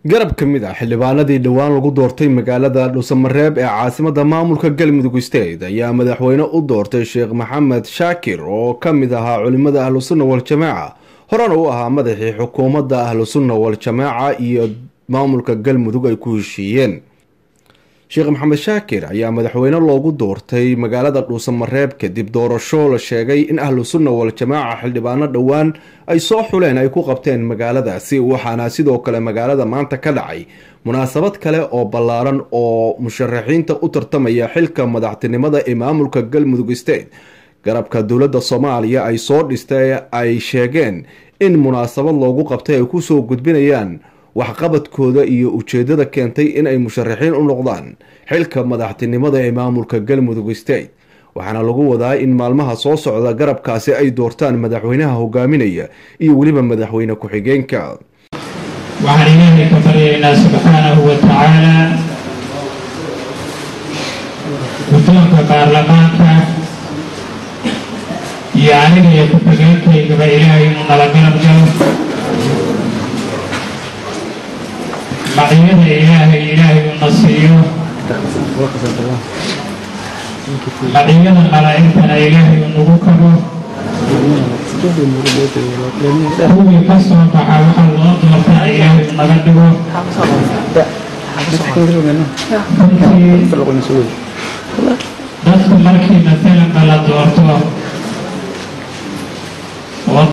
garab ka mid ah xildhibaanadii dhowaan lagu doortay magaalada dhuusamareeb ee caasimada maamulka galmudug state ayaa madaxweyne u doortay sheekh maxamed shaakir oo ka mid ahaa culimada ahlusunna wal-jamaaca horena u ahaa madaxii xukuumadda ahlusunna wal-jamaaca iyo maamulka galmudug ay ku heshiiyeen sheekh maxamed shaakir ayaa madaxweyne loogu doortay magaalada dhuusamareeb kadib doorasho la sheegay in ahlu sunna wal-jamaaca xildhibaano dhowaan ay soo xuleen ay ku qabteen magaaladaasi waxaana sidoo kale magaalada maanta ka dhacay munaasabad kale oo ballaaran oo musharaxiinta u tartamaya xilka madaxtinimada ee maamulka galmudug state garabka dowladda soomaaliya ay soo dhistay ay sheegeen in munaasabad loogu qabtay ay kusoo gudbinayaan waxqabadkooda iyo ujeedada keentay in ay musharaxiin u noqdaan xilka madaxtinimada ee maamulka galmudug state waxaana lagu wadaa in maalmaha soo socda garabkaasi ay doortaan madaxweynaha hogaaminaya iyo weliba madaxweyne ku-xigeenka waxaan ilaahay ka baryaynaa subxaanahu wa tacaalaa guddoonka baarlamaanka iyo aniga iyo ku-xigeenkaygaba ilaahay inuu nala garab galo macyada ilaahay ilaahay uuna siiyo maciyada malaa'igtana ilaahay uu nagu kabo kuwii ka soo baxa waxa loo doortana ilaahay uu naga dhigo runtii dadku markii maalanba la doorto